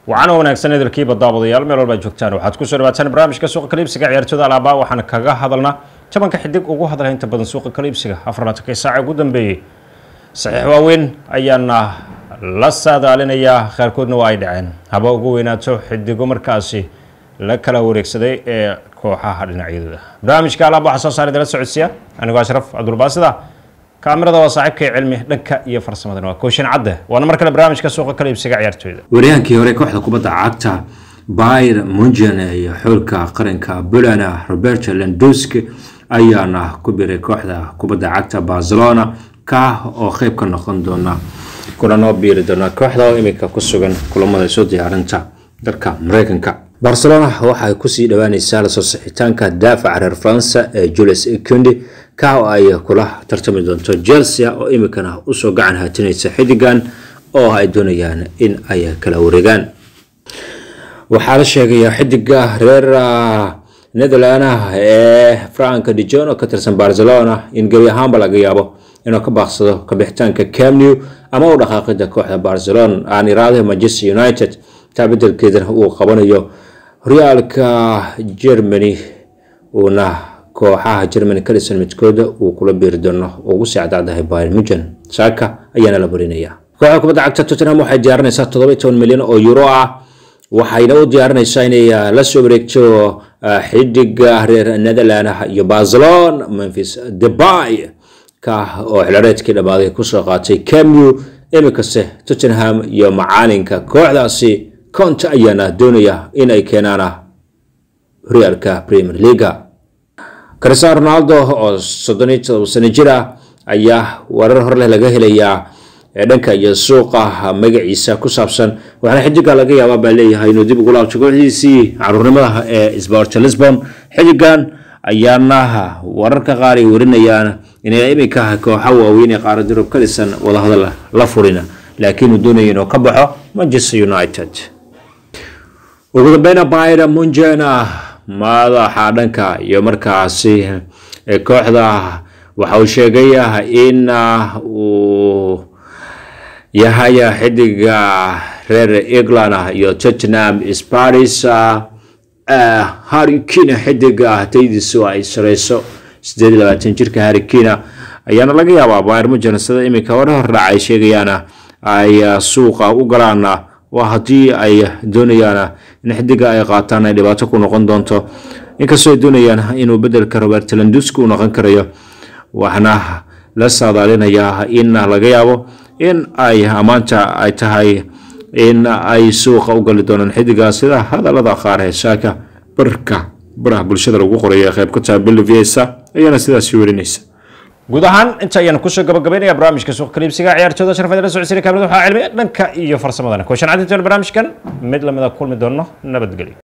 waxaana wanaagsan idilkiiba daawadayaal meel walba joogtaan waxaad kusoo dhawaataan barnaamijka suuqa kaliibsiga ciyaartooda alaabaa waxaana kaga hadalnaa jabanka xidig ugu hadla inta badan suuqa kaliibsiga afarlaatanki saaca ugu dambeeyey saxiix waaweyn ayaana la saadaalinayaa qaarkoodna waa ay dhaceen haba ugu weynaato xidigo markaasi la kala wareegsaday ee kooxaha dhinacyadooda barnaamijka alaab waxaa soo saaray dala socodsiya anigoo ashraf cabdulbaasida kaamirada waa saaxiibkay cilmi dhanka iyo farsamadana waa kooshin cadde waana mar kale barnaamijka suuqa kala iibsiga ciyaartooyda waryaankii hore kooxda kubadda cagta bayr munjan iyo xulka qaranka bulana roberto lendusk ayaana ku biray kooxda kubadda cagta barcelona ka oo qeyb ka noqon doona kuna noo biiri doona kooxda oo iminka ku sugan kulamada soo diyaarinta dalka mareykanka barcelona waxay kusii dhawaaneysaa lasoo sixitaanka daafaca reer faransa ee julius kundi ka oo ay kula tartami doonto chelsea oo iminkana usoo gacan haatinaysa xidigan oo ay doonayaan in ay kala wareegaan waxaa la sheegayaa xidiga reer netherland ee frank dijon oo ka tirsan barcelona in gebi ahaanba laga yaabo inuu ka baaqsado kabixitaanka camnew ama u dhaqaaqida kooxda barcelona aan iraadaha manchester united taa bedelkeedana uu qabanayo horyaalka germany uuna kooxaha germany ka dhisan midkooda uu kula biiri doono ugu sii cadcadahay bayr mujan saaka ayaana la marinaya kooxda kubadda cagta tottenham waxay diyaarinaysaa toddoba toban milyan oo euro ah waxayna u diyaarinaysaa inay la soo wareegto xidiga reer netherland iyo barcelona memphis debay ka oo xilareedkii dhammaaday kusoo qaatay camnew iminkase tottenham iyo macaalinka kooxdaasi conte ayaana doonaya in ay keenaan horyaalka premier leaga cristiano ronaldo oo soddon iyo todoba sano jir ah ayaa warar horleh laga helayaa dhanka iyo suuqa magaciisa ku saabsan waxaana xidiga laga yaabaa baa leeyahay inuu dib ugu laabto kooxdiisii caruurnimada ee sport lisbon xidigan ayaana wararka qaar ay warinayaan inay iminka kooxa waaweyn ee qaarad yurub ka dhisan wadahadal la furina laakiin uu doonaya inuu ka baxo manchester united ugu dambeyna bayra munjena madaxa dhanka iyo markaasi kooxda waxa uu sheegay in uu yahay xidiga reer england iyo tottenham sparis harikina xidiga taydiisu ay sareyso sideed labaatan jirka harikina ayaana laga yaabaa bayr munjen sida iminka hore hordhac ay sheegayaan ay suuqa u galaan waa haddii ay doonayaan in xidiga ay qaataan ay dhibaato ku noqon doonto inkastoo ay doonayaan inuu bedelka robert landusk u noqon karayo waxna la saadaalinayaa in laga yaabo in ay ammaanta ay tahay in ay suuqa u gali doonaan xidiga sida hadalada qaar ee saaka barka baraha bulshada lagu qorayo ee qayb ka taha bilviesa ayaana sidaasi werinaysa guud ahaan inta ayaan kusoo gabagabaynaya barnaamijka suuqa kaliibsiga ciyaartooda sharafada la socodsiina kaamilada waxaa cilmi dhanka iyo farsamadana kooshan cadintoona barnaamijkan mid lamida kulmi doono nabadgelyo